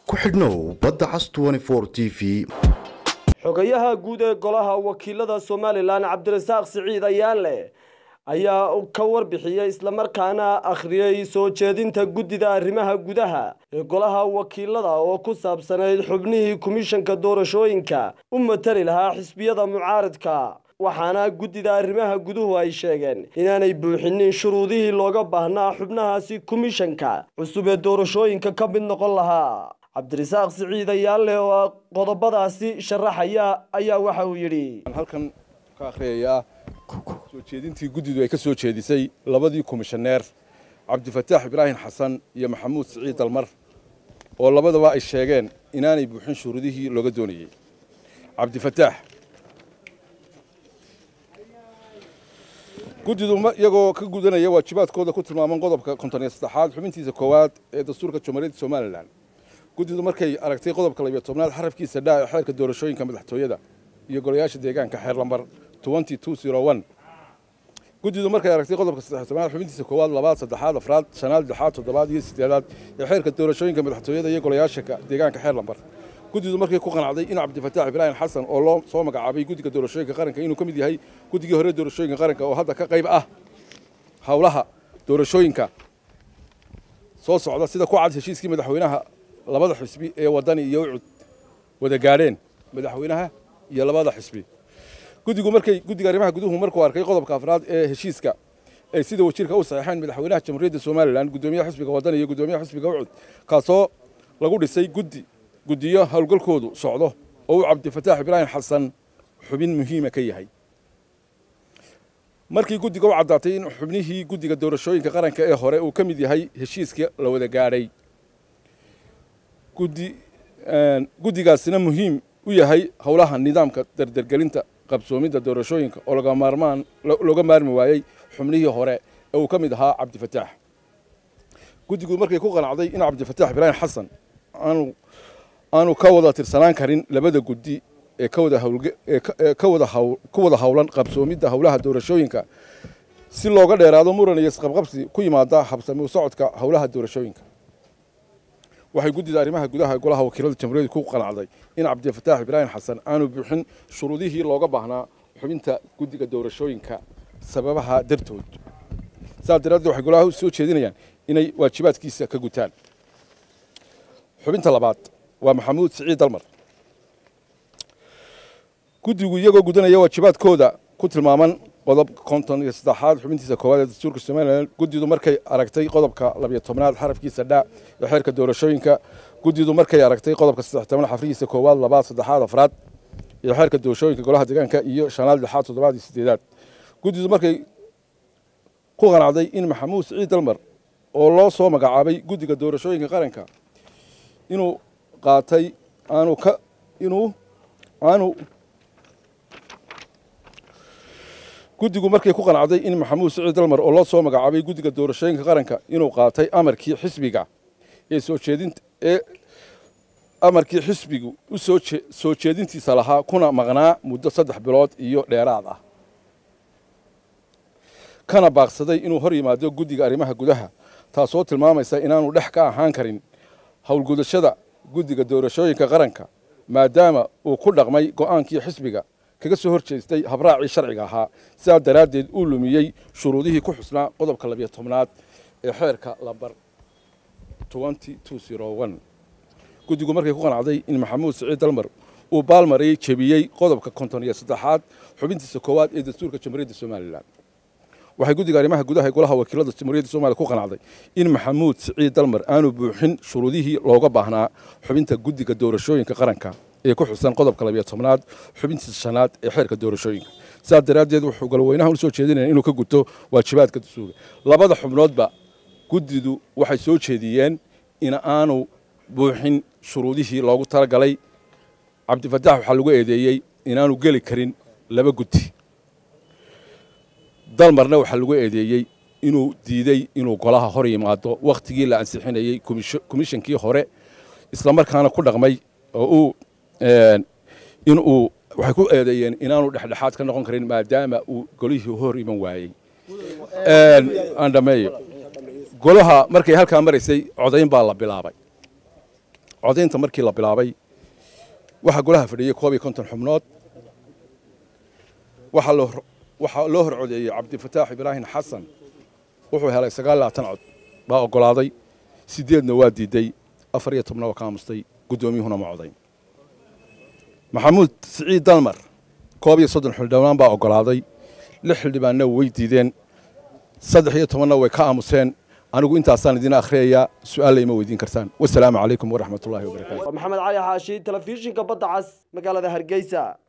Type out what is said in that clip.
ku xidhnow badda cas t v xogayaha guud ee golaha wakiilada somalilan cabdirasaaq siciid ayaanle ayaa ka warbixiyey islamarkaana akhriyey soo jeedinta guddida arrimaha gudaha ee golaha wakiilada oo ku saabsanayd xubnihii komishanka doorashooyinka u matali lahaa xisbiyada mucaaridka waxaana guddida arrimaha guduhu ay sheegeen inaanay buuxinin shuruudihii looga baahnaa xubnahaasi komishanka cusub ee doorashooyinka ka mid noqon lahaa cabdirasaaq siciid ayaanle oo qodobadaasi sharaxaya ayaa waxa uu yidhi halkan ka akhriyayaa soo jeedintii guddidu ay ka soo jeedisay labadii komishaneer cabdifataax ibraahim xasan iyo maxamuud siciid dalmar oo labadaba ay sheegeen inaanay buuxin shuruudihii looga doonayey cabdifataax guddidu iyagoo ka gudanaya waajibaadkooda ku tilmaaman qodobka konton iyo saddexaad xubintiisa koowaad ee dastuurka jamhuuriyadda somalilan guddidu markay aragtay qodobka labiyo tobnaad xarafkiisa dhaa ee xeerka doorashooyinka madaxtooyada iyo golayaasha deegaanka xeer lambar guddidu markay aragtay qodobka saddex tobnaad xubintiisa koowaad labaad saddexaad afraad shanaad lixaad toddobaad iyo sideedaad ee xeerka doorashooyinka madaxtooyada iyo golayaasha deegaanka xeer lambar guddidu markay ku qanacday in cabdifataax ibraahim xasan oo loo soo magacaabay guddiga doorashooyinka qaranka inuu ka mid yahay guddigii hore doorashooyinka qaranka oo hadda ka qayb ah howlaha doorashooyinka soo socda sida ku cad heshiiskii madaxweynaha labada xisbi ee wadani iyo ucud wada gaadheen madaxweynaha iyo labada xisbi guddigu markay guddiga arrimaha guduhu markuu arkay qodobka afraad ee heshiiska ay sida wasiirka u saxeexeen madaxweynaha jamhuuriyadda somalilan guddoomiyaha xisbiga wadani iyo guddoomiyaha xisbiga ucud kaasoo lagu dhisay guddi guddiyo howlgalkoodu socdo oo uu cabdifataax ibraahim xasan xubin muhiima ka yahay markii guddiga u caddaatay in xubnihii guddiga doorashooyinka qaranka ee hore uu ka mid yahay heshiiska la wada gaadhay guddigaasina muhiim u yahay howlaha nidaamka dardergelinta qabsoomidda doorashooyinka oo looga maarmi waayey xubnihii hore ee uu ka mid ahaa cabdifataax guddigu markay ku qanacday in cabdifataax ibraahim xasan aanu ka wada tirsanaan karin labada guddi ee ku wada howlan qabsoomidda howlaha doorashooyinka si looga dheeraado muran iyo isqabqabsi ku yimaada habsami u socodka howlaha doorashooyinka waxay guddida arrimaha gudaha golaha wakiilada jamhuuriyadda ku qanacday in cabdifataax ibraahim xasan aanu buuxin shuruudihii looga baahnaa xubinta guddiga doorashooyinka sababaha dartood saas daraaddeed waxay golaha soo jeedinayaan inay waajibaadkiisa ka gutaan xubinta labaad waa maxamuud siciid dalmar guddigu iyagoo gudanaya waajibaadkooda ku tilmaaman qodob konton iyo saddexaad xubintiisa koowaad ee dastuurka somalilan guddidu markay aragtay qodobka labiyo tobnaad xarafkiisa dhaa ee xeerka doorashooyinka guddidu markay aragtay qodobka saddex tobnaad xafrihiisa koowaad labaad saddexaad afraad ee xeerka doorashooyinka golaha deegaanka iyo shanaad lixaad toddobaad iyo sideedaad guddidu markay ku qanacday in maxamuud siciid dalmar oo loo soo magacaabay guddiga doorashooyinka qaranka inuu qaatay aanu ka inuu aanu guddigu markay ku qanacday in maxamuud siciid dalmar oo loo soo magacaabay guddiga doorashooyinka qaranka inuu qaatay amarkii xisbiga ee soo jeedinta ee amarkii xisbigu u soo soo jeedintiisa lahaa kuna maqnaa muddo saddex bilood iyo dheeraad ah kana baaqsaday inuu hor yimaado guddiga arrimaha gudaha taasoo tilmaamaysa inaanu dhex ka ahaan karin howlgudashada guddiga doorashooyinka qaranka maadaama uu ku dhaqmay go'aankii xisbiga kaga soo hor jeestay habraacii sharciga ahaa sidaas daraaddeed uu lumiyey shuruudihii ku xusnaa qodobka labiyo tobnaad ee xeerka lambar guddigu markay ku qanacday in maxamuud siciid dalmar uu baalmarayey jebiyey qodobka konton iyo saddexaad xubintiisa koowaad ee dastuurka jamhuuriyadda somalilan waxay guddiga arrimaha gudaha ee golaha wakiilada jamhuuriyadda somaliya ku qanacday in maxamuud siciid dalmar aanu buuxin shuruudihii looga baahnaa xubinta guddiga doorashooyinka qaranka ee ku xusan qodobka labiyo tobnaad xubintiisa shanaad ee xeerka doorashooyinka sidaas daraaddeed wuxuu galweynaha usoo jeedinaya inuu ka guto waajibaadka dastuurka labada xubnoodba guddidu waxay soo jeediyeen in aanu buuxin shuruudihii loogu talagalay cabdifataax waxaa lagu eedeeyey inaanu geli karin laba guddi dalmarna waxaa lagu eedeeyey inuu diidey inuu golaha hor yimaado wakhtigii la ansixinayey komishankii hore islamarkaana ku dhaqmay oo uu inuu waxay ku eedeeyeen inaanu dhexdhexaad ka noqon karin maadaama uu golihii hor iman waayey aan dhameeyo golaha markay halkaa maraysay codayn baa la bilaabay codaynta markii la bilaabay waxaa golaha fadhiyey koob iyo konton xubnood waxaa loo waxaa loo hor codeeyey cabdifataax ibraahim xasan wuxuu helay sagaal labaatan cod baa oggolaaday sideedna waa diiday afar iyo tobna waa ka aamustay guddoomiyuhuna ma codayn maxamuud siciid dalmar koob iyo soddon xildhibaan baa oggolaaday lix xildhibaanna way diideen saddex iyo tobanna way ka aamuseen anigu intaasaan idiin akhriyayaa su-aalla ima weydiin kartaan wasalaamu calaykum waraxmatullahi wabarakatu maxamed cali xaashi telefishinka badda cas magaalada hargeysa